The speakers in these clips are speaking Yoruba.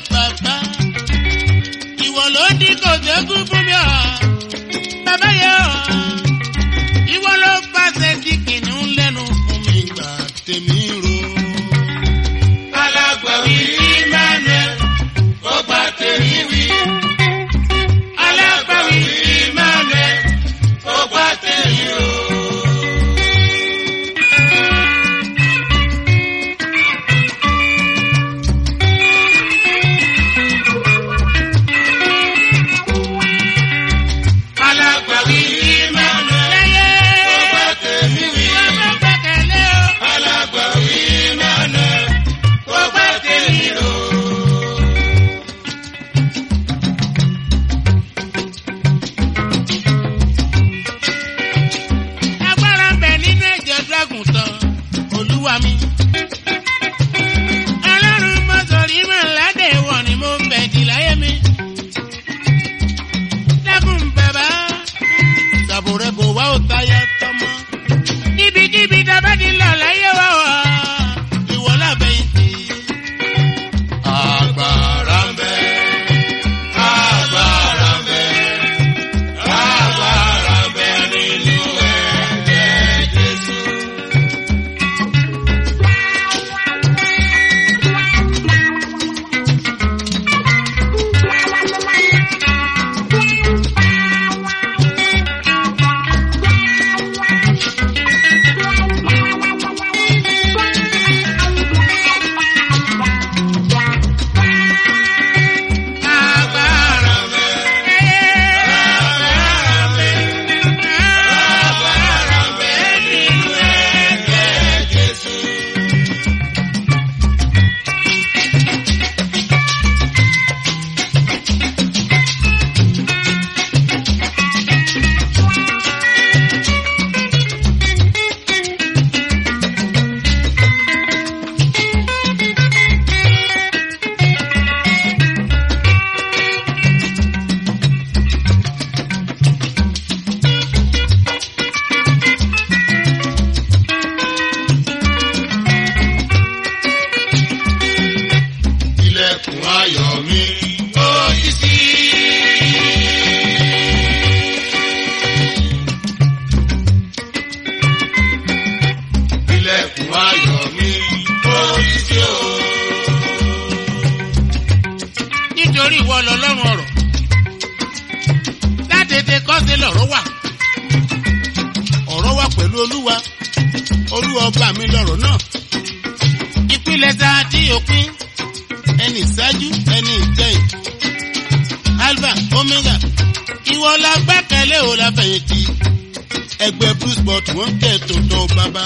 bàbá ìwọ ló dín kò dégún fún mi ọ̀ bàbá yẹ ọ̀ ìwọ ló pàṣẹ sí kìnìún lẹ́nu fún mi gbà tèmi ro. alágbàwí emmanuel ó gbà tèmi wí. alágbàwí emmanuel ó gbà tèmi rò. alágbàwí emmanuel ó gbà tèmi wí. alágbàwí emmanuel ó gbà tèmi rò. agbára ń bẹ nínú ẹ̀jẹ̀ dragon tán olúwa mi. ọlọ́run mọ́sọ̀rí mọ̀ ládé wọ̀ ni mo ń bẹ̀ dì láyé mi. dákun bàbá ṣàbò rẹ kò wá ò táyà tọmọ. níbikíbi dábàá ti lọ láyé wá wá ìwọ lábẹ́yìntì. agbára ń bẹ agbára ń bẹ agbára ń bẹ nínú ẹ̀jẹ̀ jésù. agbára agbára ń bẹ agbára ń bẹ agbára ń bẹ nínú ẹ̀jẹ̀ jésù. ilẹ̀kùn ayọ̀ mi ó ṣí sí. ilẹ̀kùn ayọ̀ mi ó ṣí sí o. nítorí ìwọ lọlọ́run ọ̀rọ̀ látètè kọ́sí lọ̀rọ̀ wà ọ̀rọ̀ wà pẹ̀lú olúwa olúwa ọba mi lọ̀rọ̀ náà ìpìlẹ̀ ta tí òpin ẹni ìṣáájú ẹni ìjẹyìn alpha omega ìwọ la gbẹ́kẹ̀lé o la fẹ̀yìntì ẹgbẹ́ bruce bot wọ́n kẹ́ tòótọ́ bàbá.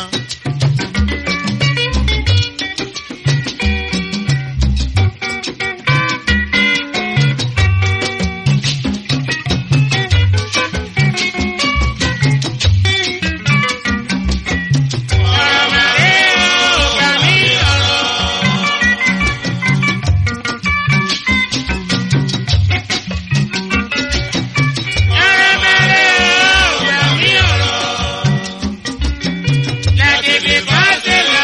Láti fi kọ́ sílẹ̀.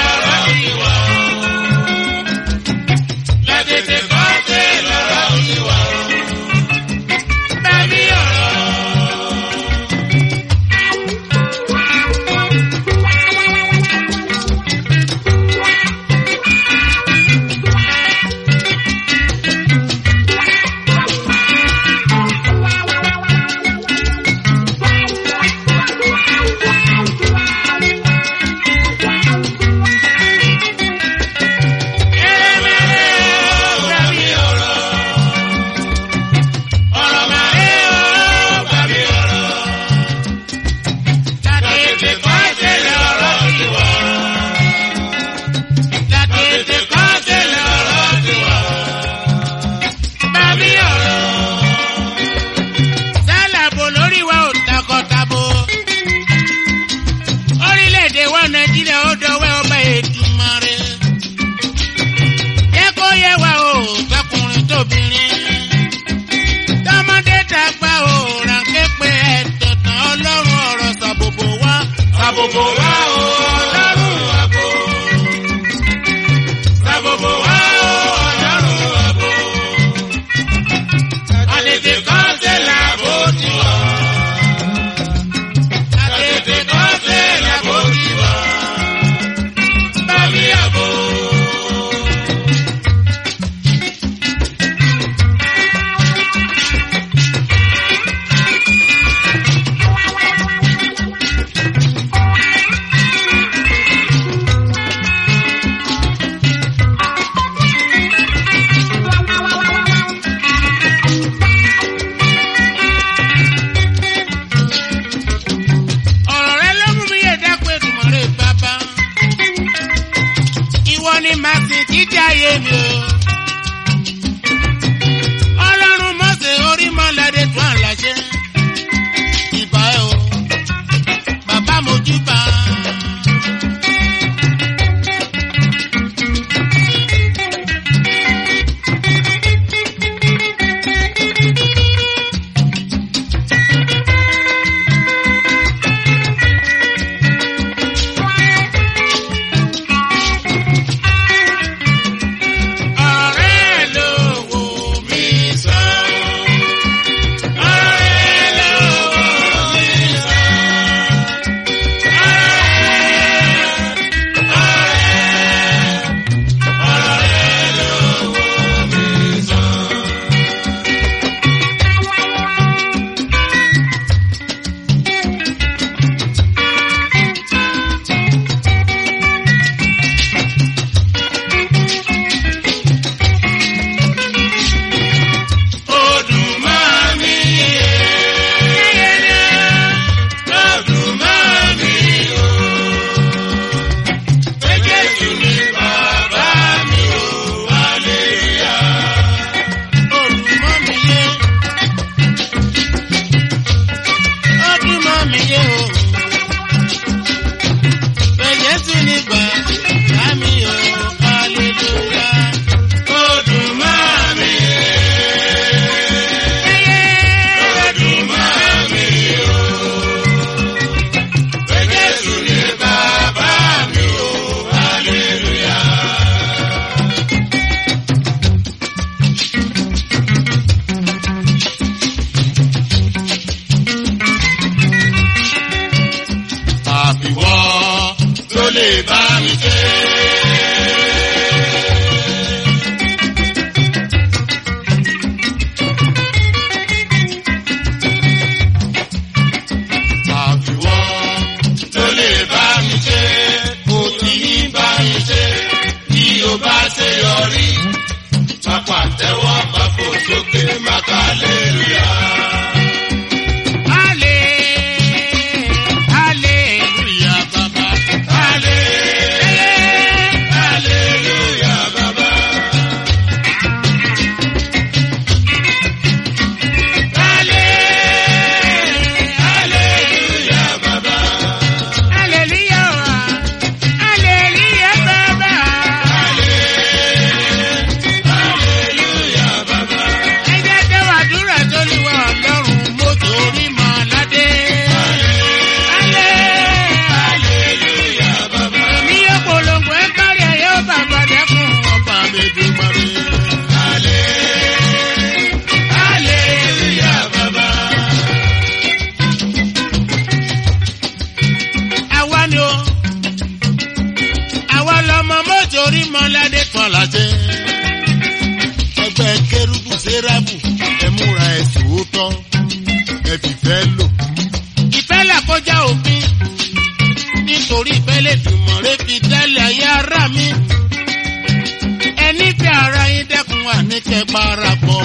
tọ́ ẹ fìfẹ́ lò. ìfẹ́ là kọjá òfin nítorí ìfẹ́ lè dùnmọ̀ rẹ fi dálẹ̀ ayé ara mi. ẹni fi ara yín dẹ́kun wà ní kẹparapọ̀.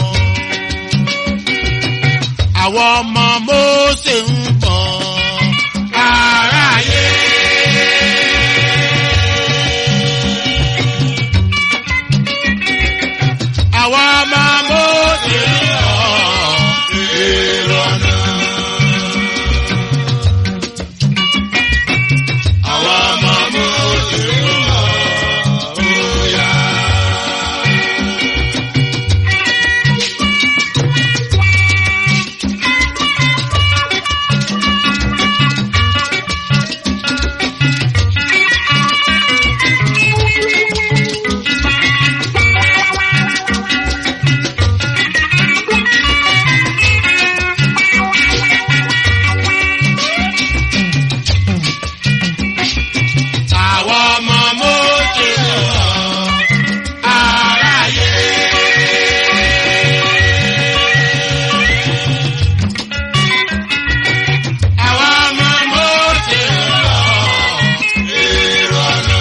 àwọn ọmọ Mósè ń bọ̀ aráyé. àwọn ọmọ Mósè ń bọ̀ èrò ọ̀nà. àwọn ọmọ Mósè ń bọ̀ óyá. àwọn ọmọ Mósè ń bọ̀ aráyé. àwọn ọmọ Mósè ń bọ̀ èrò ọ̀nà.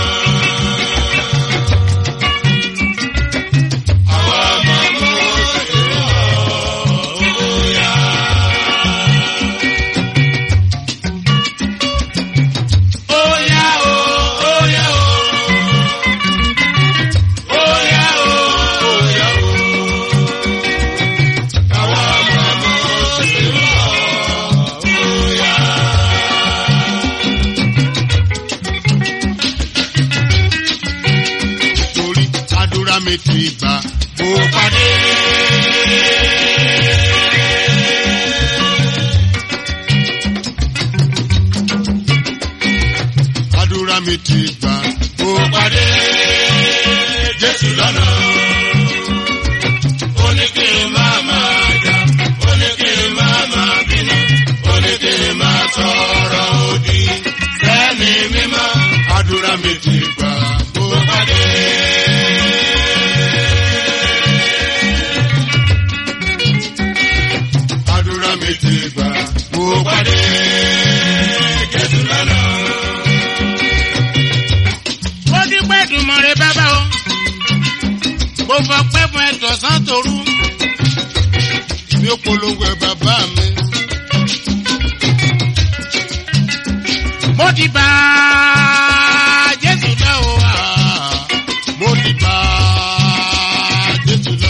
àwọn ọmọ Mósè ń bọ̀ óyá. Óyá o, óyá o. Óyá o, óyá o. Àwọn ọmọ Mósè ń bọ̀, óyá. Torí àdúrà mi ti gbà kó pàdé. àdúrà mi ti gbà kó pàdé Jésù lọ́nà. Ó ní kí n máa máa jà, ó ní kí n máa máa bínú, ó ní kí n máa sọ̀rọ̀ òdì. Sẹ́ni mímọ́, àdúrà mi ti gbà kó pàdé. Àdúrà mi ti gbà kó pàdé Jésù lọ́nà ó dúpẹ́ dùnmọ̀rẹ́ bàbá o. mo fọ pẹ́ fún ẹ̀tọ́ sán torú. mi ò polówó ẹ bàbá mi. mo ti bá Jésù lọ o. ah, mo ti bá Jésù lọ.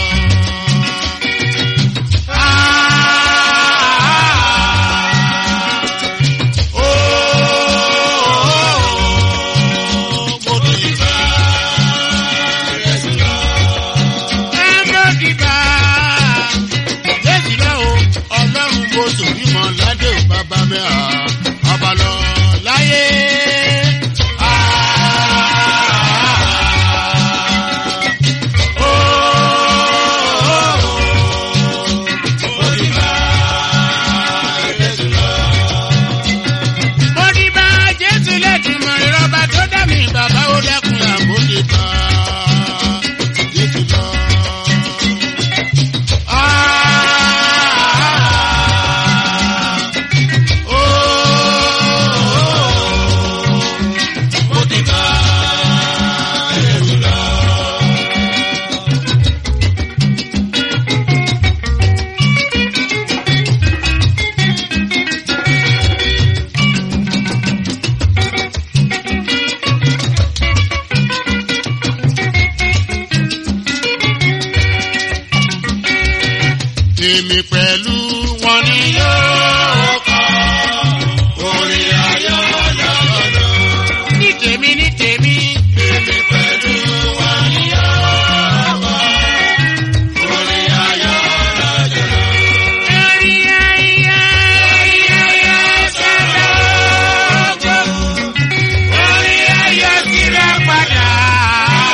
Ah, oh, mo ti bá Jésù lọ. Ẹ mo ti bá Jésù lọ o. Ọlọ́run mo sòrí mọ́ ládé ò bàbá mi à. Abalọ láyé. Ah, oh, mo ti bá Jésù lọ mo ti bá jésù lẹ́dùnmọ̀ ìrọ̀bà tó dá mi bàbá ó dẹ́kun là mo ti bá jésù lọ. Ah, oh, mo ti bá jésù lọ. Èmi pẹ̀lú wọn ni yóò kọ́ orin ayọ̀ lọ́dọọdún. Ní tèmi ní tèmi. Èmi pẹ̀lú wọn ni yóò kọ́ orin ayọ̀ lọ́dọọdún. Orin ayọ̀ orin ayọ̀ sọ̀rọ̀ ògo. Orin ayọ̀ tìrẹ padà.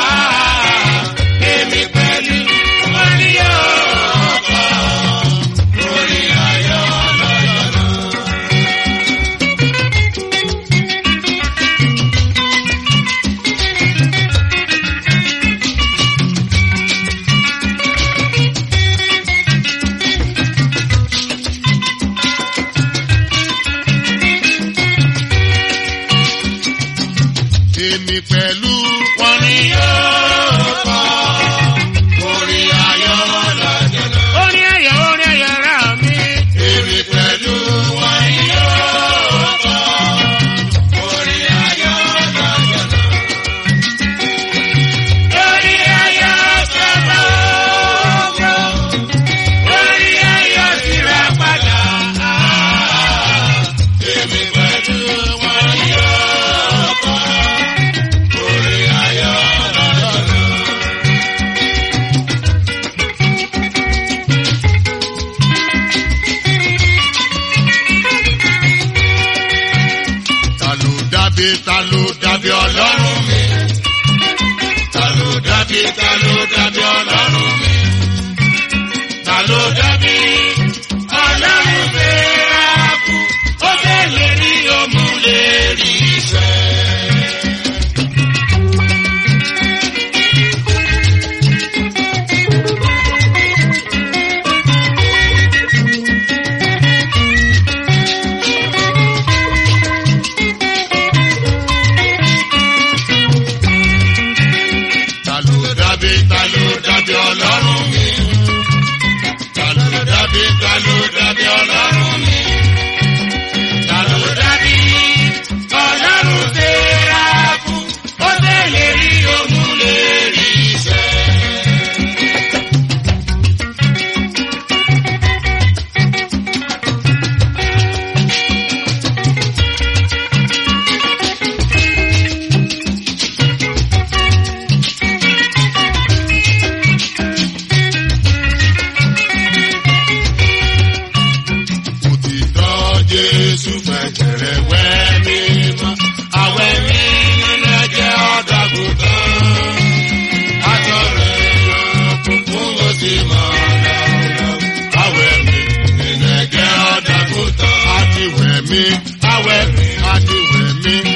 Èmi pẹ̀lú wọn ni yóò kọ́ pẹ̀lú wọn ni yóò kọ́ orin ayọ̀ lọ́jọ́ náà. orin ayọ̀ orin ayọ̀ rà mí. Èmi pẹ̀lú wọn ni yóò kọ́ orin ayọ̀ lọ́jọ́ náà. Orin ayọ̀ sábà owó, orin ayọ̀ sì rà padà. Èmi pẹ̀lú wọn ni yóò kọ́ orin ayọ̀ lọ́jọ́ náà. ta ló dàbí ta ló dàbí ọlọ́run mi. Ta ló dàbí ta ló dàbí ọlọ́run mi? Ta ló dàbí ọlọ́run fẹ́ra kú? Ó fẹ́ lè rí òmù lè rí iṣẹ́. ta ló dàbí ta ló dàbí ọlọ́run mi. Ta ló dàbí ta ló dàbí ọlọ́run mi? Ta ló dàbí ọlọ́run fẹ́ra kú? Ó fẹ́ lè rí òmù lè rí iṣẹ́. òtítọ́ jésù fẹ̀jẹ̀rẹ̀ wẹ́ mi mọ́. Àwẹ̀ mi nínú ẹ̀jẹ̀ ọ̀dọ́gùtàn. Àtọ̀rẹ̀ òkùnkùn ó sì mọ̀ lọ́wọ́. Àwẹ̀ mi nínú ẹ̀jẹ̀ ọ̀dọ́gùtàn. àti wẹ̀ mí Àwẹ̀ mi àti wẹ̀ mí